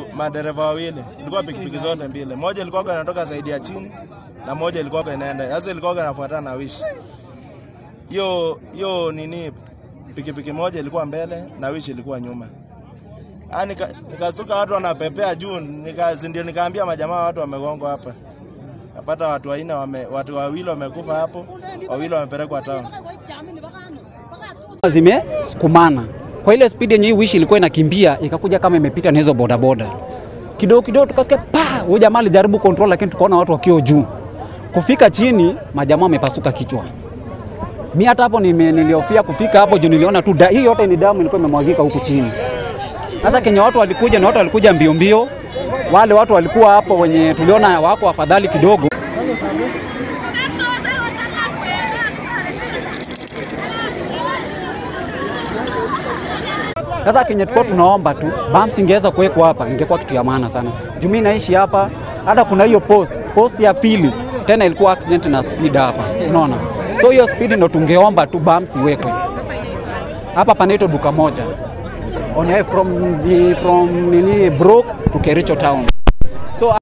madereva wawili, ilikuwa pikipiki zote mbili, moja ilikuwa inatoka zaidi ya chini na moja ilikuwa inaenda sasa, ilikuwa inafuatana na wishi. Hiyo hiyo nini, pikipiki moja ilikuwa mbele na wishi ilikuwa nyuma. Ah, nika, nikastuka watu wanapepea juu, nika, ndio nikaambia majamaa watu wamegongwa hapa. Napata watu wanne wame, watu wawili wamekufa hapo, wawili wamepelekwa town. zimesukumana kwa ile spidi yenye hii wishi ilikuwa inakimbia ikakuja kama imepita na hizo bodaboda kidogo kidogo, tukasikia pa, huyo jamaa alijaribu control, lakini tukaona watu wakiwa juu. Kufika chini, majamaa wamepasuka kichwa. Mi hata hapo nime- niliofia kufika hapo juu, niliona tu da- hii yote ni damu ilikuwa imemwagika huku chini. Sasa kenye watu walikuja na watu walikuja mbio mbio, wale watu walikuwa hapo wenye tuliona wako afadhali kidogo Sasa kenye tulikuwa tunaomba tu bumps ingeweza kuwekwa hapa, ingekuwa kitu ya maana sana. Juu mimi naishi hapa, hata kuna hiyo post post ya pili tena ilikuwa accident na speed hapa, unaona. So hiyo speed ndo tungeomba tu bumps iwekwe hapa. Panaitwa duka moja on from, from nini Brook to Kericho town.